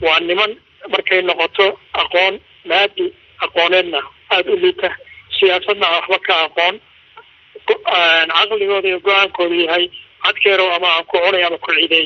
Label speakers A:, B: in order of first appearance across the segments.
A: waa niman markay noqoto aqoon maadi aqooneedna aada u liita siyaasadna aan waxba ka aqoon caqligooda iyo go-aankooda yahay cadkeerow ama aan ku cunay ama ku ciideey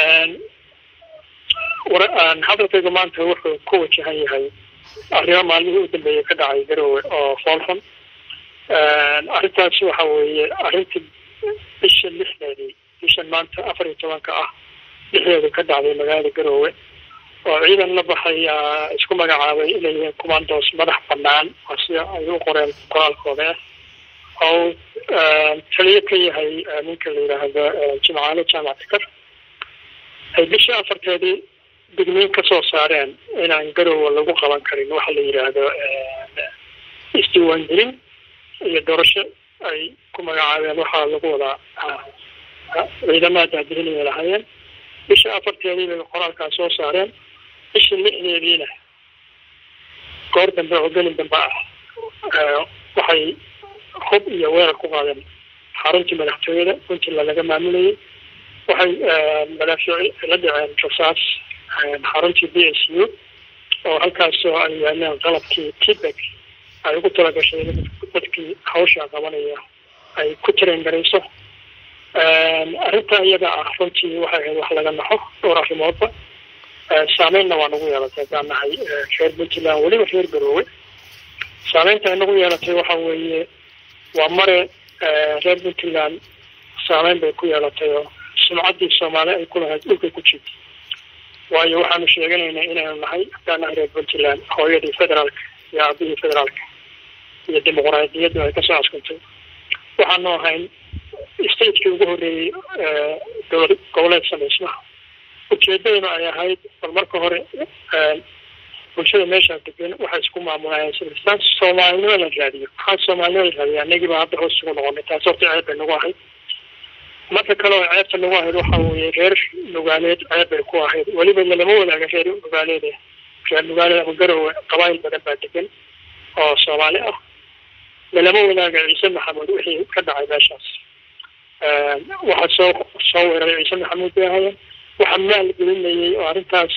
A: hadalkayga maanta wuxuu ku wajahan yahay arrimo maalmihii u dambeeyay ka dhacay garowe oo foolxun arrintaas waxa weeye arrintii bisha lixdeedii bishan maanta afar iyo tobanka ah lixdeedu ka dhacday magaalada garowe oo ciidan la baxay isku magacaabay inay yihiin commandos madax banaan oo sida ay u qoreen qoraalkooda ah oo taliyo ka yahay ninka la yidhaahdo jimcaale jaamac fikar ay bisha afarteedii digniin ka soo saareen inaan garowe lagu qaban karin waxa la yidhaahdo isdiiwaangelin iyo doorasho ay ku magacaabeen waxaa lagu wadaa ciidamada daadihinaya lahaayeen bisha afarteedii bay qoraalkaas soo saareen bisha lixdeediina goor dambe oo gelin dambe ah waxay hub iyo weerar ku qaadeen xaruntii madaxtooyada puntland laga maamulayay waxay madaafiic la dhaceen rasaas xaruntii b s u oo halkaasoo ay yaaleen qalabkii tibek ay ugu talagashay dadkii hawsha qabanaya ay ku tareen garayso arrinta iyada ah runtii waxay ahayd wax laga naxo dhowr arrimoodba saameynna waa nagu yeelatay haddaan nahay reer puntland weliba reer garoowe saameynta ay nagu yeelatay waxa weeye waa mare reer puntland saameyn bay ku yeelatay oo sumcaddii soomaali ay ku lahayd dhulkay ku jirtay waayo waxaanu sheeganaynaa inaynu nahay haddaan nahay reer puntland hooyadii federaalka iyo aabihii federaalka iyo dimuqraadiyaddu ay kasoo askuntay waxaanu ahayn stateki ugu horreeyey dowlad goboleed samaysmaha ujeedaduna ay ahayd bal marka hore bulshada meeshaa degan waxay isku maamulayeen silistaan soomaalinimo la raadiyo maxaa soomaalinimo la raadiya anagiiba hadda hoos ugu noqonay taas horta ceeb bay nagu ahayd marka kale oo ceebta nagu ahayd waxa weeye reer nugaaleed ceeb bay ku ahayd weliba lalama wadaaga reer nugaaleed reer nugaaleed ama garowe qabaayil badan baa degan oo soomaali ah lalama wadaaga ciise maxamuud wixii ka dhacay meeshaas waxaa soo soo weeraray ciise maxamuud bay ahaayeen waxa maal gelinayay oo arrintaas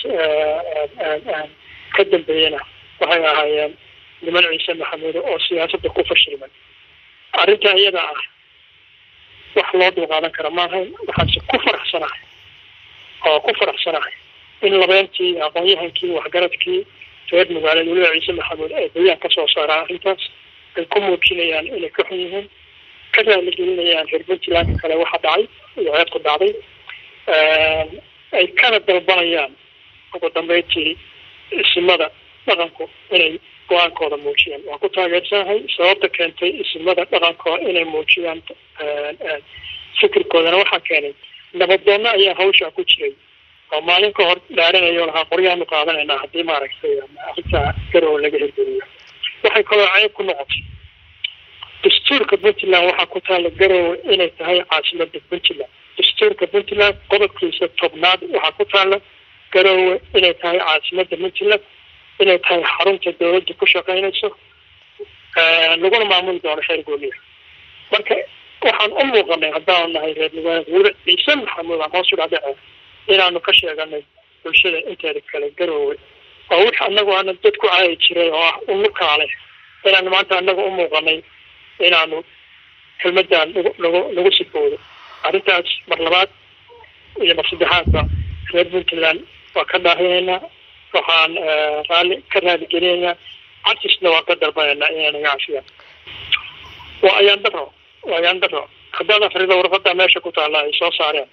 A: ka dambeeyena waxay ahaayeen niman ciise maxamuud oo siyaasadda ku fashilmay arrinta iyada ah wax loo dulqaadan kara maahayn waxaanse ku faraxsanahay oo ku faraxsanahay in labeentii aqoon-yahankii waxgaradkii reer magaaleed weliba ciise maxamuud ay bayaan kasoo saaraan arrintaas ay ku muujinayaan inay ka xun yihiin ka raaligelinayaan reer puntlandka kale waxa dhacay iyo ceebku dhacday ay kana dalbanayaan ugu dambeyntii isimada dhaqanku inay go-aankooda muujiyaan waan ku taageersanahay sababta keentay isimada dhaqankooda inay muujiyaan fikirkoodana waxaa keenay nabadoonna ayaa hawshaa ku jiray oo maalin ka hor dhaaranayo lahaa qoryaanu qaadanaynaa haddii maaragtay arrinta garow laga hirgeliyo waxay kaloo ceeb ku noqotay dastuurka puntland waxaa ku taalla garowe inay tahay caasimada puntland dastuurka puntland qodobkiisa tobnaad waxaa ku taalla garowe inay tahay caasimada puntland inay tahay xarunta dawladda ku shaqaynayso laguna maamuli doono reer gooliya marka waxaan u muuqanay haddaanu nahay reer nugaaleed weliba ciise maxamuud aan hoos u dhadhace inaanu ka sheeganay bulshada inteeda kale garowe oo wix anagu aana dad ku caayi jiray oo ah unukaale inaanu maanta anaga u muuqanay inaanu kelmadan nagu nagu sifoodo arrintaas mar labaad iyo mar saddexaadba reer puntland waa ka dhaahinaynaa waxaan raalli ka raaligelinaynaa cadisna waan ka dalbanaynaa inay naga cafiyaan waa ayaan daro waa ayaan daro haddaad afrida warqada meesha ku taalla ay soo saareen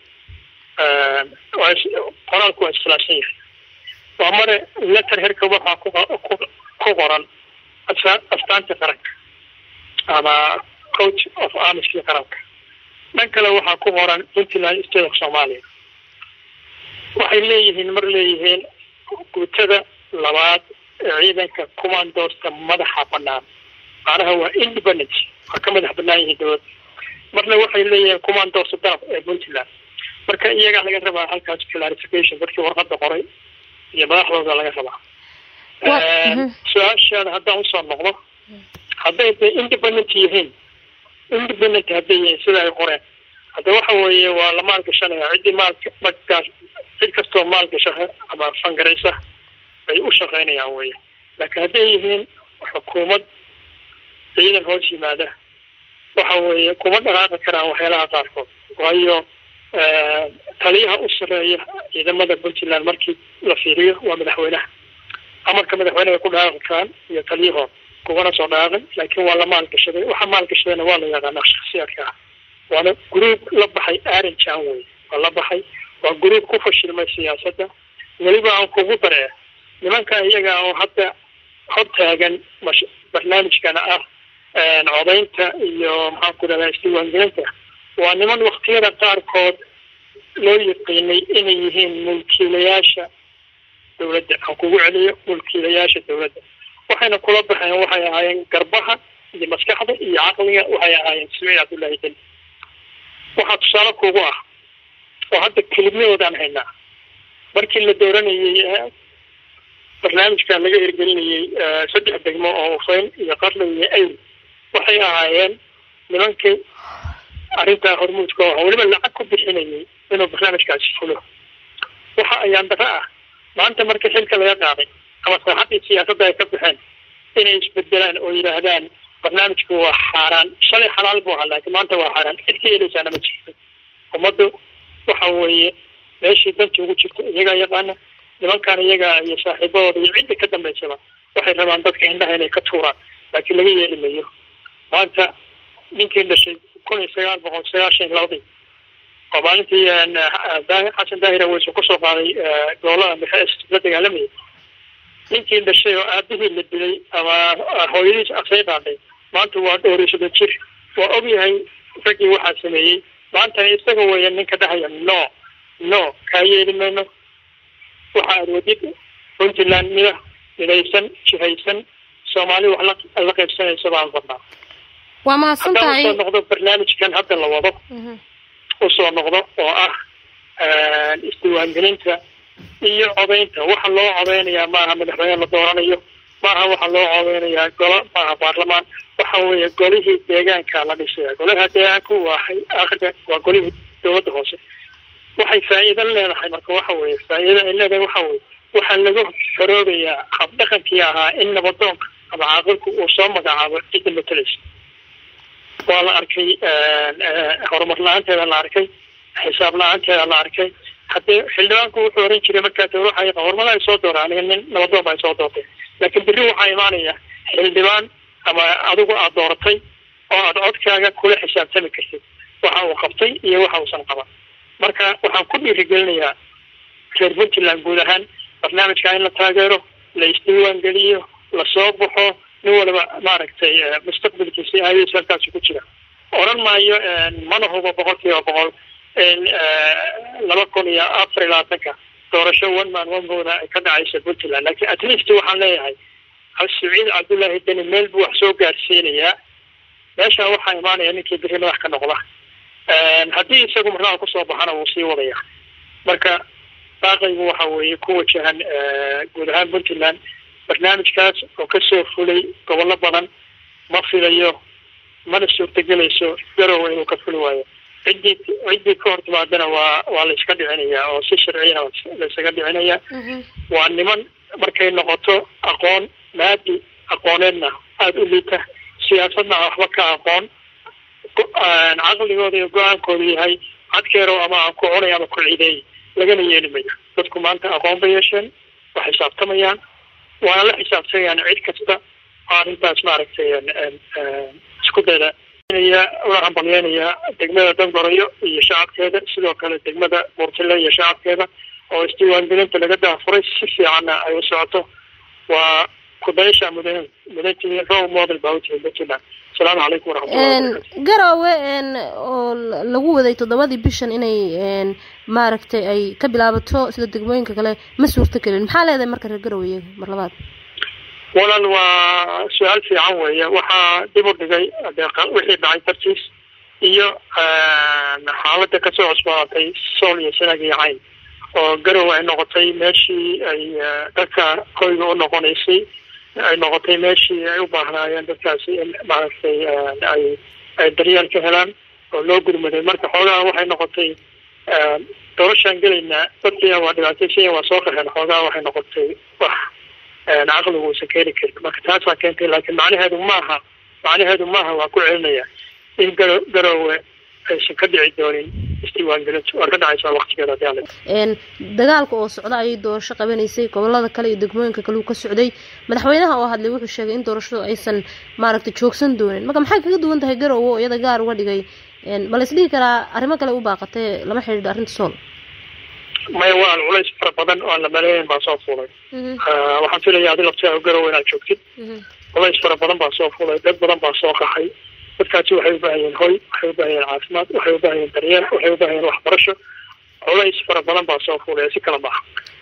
A: qoraalku waa iskhilaafsan yahay waa mare letter herka waxaa ku ku qoran astaanta qaranka ama coach of armiskii qaranka dhan kale waxaa ku qoran puntland state of somalia waxay leeyihiin mar leeyihiin guutada labaad ee ciidanka commandosta madaxa banaan macnaha waa independent waa ka madax banaan yihiin dowladda marna waxay leeyihiin commandosta darab ee puntland marka iyagaa laga rabaa halkaas clarification dadkii warqada qoray iyo madaxdooda laga rabaa su-aashaada haddaan usoo noqdo hadday de independent yihiin independent hadday yihiin sida ay qoreen hadda waxa weeye waa la maalgashanaya ciddii maalka markaas cid kastoo maalgasha ama fangaraysa bay u shaqaynayaan weye laakiin hadday yihiin xukuumad ciidan hoos yimaada waxa weeye kuma dhaqaaqi karaan waxyaalaha qaarkood waayo taliyaha u sareeya ciidamada puntland markii la fiiriyo waa madaxweynaha amarka madaxweyneha ku dhaqaaqi karaan iyo taliyahood kumana soo dhaqaaqin laakiin waa la maalgashaday waxa maalgashadayna waa la yaqaanaa shaksiyaadka ah waana gruub la baxay arinjan wey waa la baxay waa gruub ku fashilmay siyaasadda weliba aan kugu daree nimanka iyaga oo hadda hor taagan mash barnaamijkana ah codaynta iyo maxaan ku dhahdaa isdiiwaangelinta waa niman waktiyada qaarkood loo yaqiinay inay yihiin mulkiilayaasha dawladda aan kugu celiyo mulkiilayaasha dawladda waxayna kula baxeen waxay ahaayeen garbaha iyo maskaxda iyo caqliga waxay ahaayeen siciid cabdullaahi deni waxaa tusaale kugu ah oo hadda kelimyadoodaan haynaa markii la dooranayey barnaamijkan laga hirgelinayey saddex degmo oo ufayn iyo qarle iyo ayl waxay ahaayeen nimankii arrintaa hormuudka oo weliba lacag ku bixinayay inuu barnaamijkaasi fulo waxa ayaan dara ah maanta marka xilka laga qaaday ama saaxaddii siyaasadda ay ka baxeen inay isbedelaan oo yidhaahdaan barnaamijku waa xaaraan shalay xalaal buu ahaa laakiin maanta waa xaaraan cid ka yeeleysaana ma jirto ummaddu waxa weeye meeshii danta ugu jirto iyagaa yaqaana nimankan iyaga iyo saaxiibadooda iyo cidda ka dambaysaba waxay rabaan dadka indhaha inay ka tuuraan laakiin laga yeeli mayo maanta ninkii dhashay kun iyo sagaal boqol sagaashan labadii oo maalintii xasan daahir aweysu kusoo qaaday gobolada dhexe la dagaalamayay ninkii dhashay oo aabihii la dilay ama hooyadiis asay qaaday maanta waa dhowrisada jir waa ogyahay raggii waxaa sameeyey maantana isaga weya ninka dhahaya no no kaa yeeli mayno waxa aad wadid puntland mida midaysan jihaysan soomaali wax la la qaybsanaysa baan rabnaa
B: waa mahadsan
A: haddaan
B: tahay
A: usoo noqdo barnaamijkan hadda la wado usoo noqdo oo ah isdiiwaangelinta iyo codaynta waxa loo codeynayaa maaha madaxweyne la dooranayo maaha waxa loo codeynayaa golo maaha baarlamaan waxa weeye golihii deegaanka la dhisaya golaha deegaanku waa akhriga waa golihii dowladda hoose waxay faa'iido leedahay marka waxa weeye faa'iida ay leedahay waxa weeye waxaa laga xoroobayaa habdhaqankii ahaa in nabadoonka ama caaqilku uu soo magacaabo cidda matalaysa waa la arkay horumar la-aanteeda la arkay xisaab la-aanteeda la arkay haddii xildhibaanku wuxuu oran jiray markaa waxa horumada ay soo dooraan aniga nin nabadoon ba ay soo doortay laakiin berri waxaa imaanaya xildhibaan ama adigu aad dooratay oo aad codkaaga kula xisaabtami kartid waxa uu qabtay iyo waxa uusan qaban marka waxaan ku dhiirigelinayaa reer puntland guud ahaan barnaamijka in la taageero la isdiiwaan geliyo lasoo baxo nin waliba maaragtay mustaqbalkiisi ayadiis halkaasi ku jira odhan maayo mana hubo boqol kiiba boqol laba kun iyo afar iyo labaatanka doorasho one man one vote ay ka dhacaysa puntland laakiin at least waxaan leeyahay saciid cabdullaahi deni meel buu wax soo gaarsiinayaa meesha waxaa imaanaya ninkii biri madax ka noqda haddii isagu marnaa kusoo baxana wuu sii wadaya marka baaqaygu waxa weeye ku wajahan guud ahaan puntland barnaamijkaas oo kasoo fulay gobollo badan ma filayo mana suurtagelayso garowe inuu ka fuli waayo ciddii ciddii ka hor timaadana waa waa la iska dhicinayaa oo si sharciyana la isaga dhicinayaa waa niman markay noqoto aqoon maadi aqooneedna aada u liita siyaasadna waxba ka aqoon caqligooda iyo go-aankoodu yahay cadkeerow ama aan ku cunay ama ku ciideey lagana yeeli mayo dadku maanta aqoon bay yeesheen waa xisaabtamayaan waana la xisaabtamayaan cid kasta oo arrintaas maaragtay isku dayda una hambalyeynaya degmada dangoroyo iyo shacabkeeda sidoo kale degmada buurtile iyo shacabkeeda oo isdiiwaangelinta laga daafuray si fiicanna ay u socoto waa kudaysha mudan mudantii role model baa utihi puntland asalaamu calaykum waraxmatullahi
B: garowe oo lagu waday toddobadii bishan inay maaragtay ay ka bilaabato sida degmooyinka kale ma suurto gelin maxaa leedahay marka reer garowe iyaga mar labaad
A: walaal waa su-aal fiican weeye waxaa dib u dhigay wixii dhacay dartiis iyo xaaladda kasoo cusbaaatay sool iyo sanag iyo cayn oo garowe ay noqotay meeshii ay dadka hoyga u noqonaysay ay noqotay meeshii ay u baahnaayeen dadkaasi in maaragtay ay ay daryeel ka helaan oo loo gurmaday marka xoogaha waxay noqotay doorashaan gelaynaa dadkiina waa dhibaataysan waa soo qaxeen xoogaha waxay noqotay wax caqligu uusan keeni karin marka taasaa keentay laakiin macnaheedu maaha macnaheedu maaha waa ku celinaya in garo garoowe aysan ka dhici doonin isdiiwaangelintu waa ka dhacaysaa waktigeeda hadii
B: n dagaalka oo socda ayay doorasho qabanaysay gobolada kale iyo degmooyinka kale uu ka socday madaxweynaha oo hadlay wuxuu sheegay in doorashadu aysan maaragtay joogsan doonin marka maxay kaga duwan tahay garoowe oo iyada gaar uga dhigay ma la isdhihi karaa arrimo kale u baaqatee lama xidhiidho arrinta sool
A: maya waa culays fara badan oo aan la maleeyn baa soo fuulay waxaan filaya adi laftiaa garoowe inaad joogtid culays fara badan baa soo fuulay dad badan baa soo qaxay dadkaasi waxay u baahan yihiin hoy waxay u baahan yihiin caafimaad waxay u baahan yihiin daryeel waxay u baahan yihiin waxbarasho culays fara badan baa soo fuulaya si kala maaha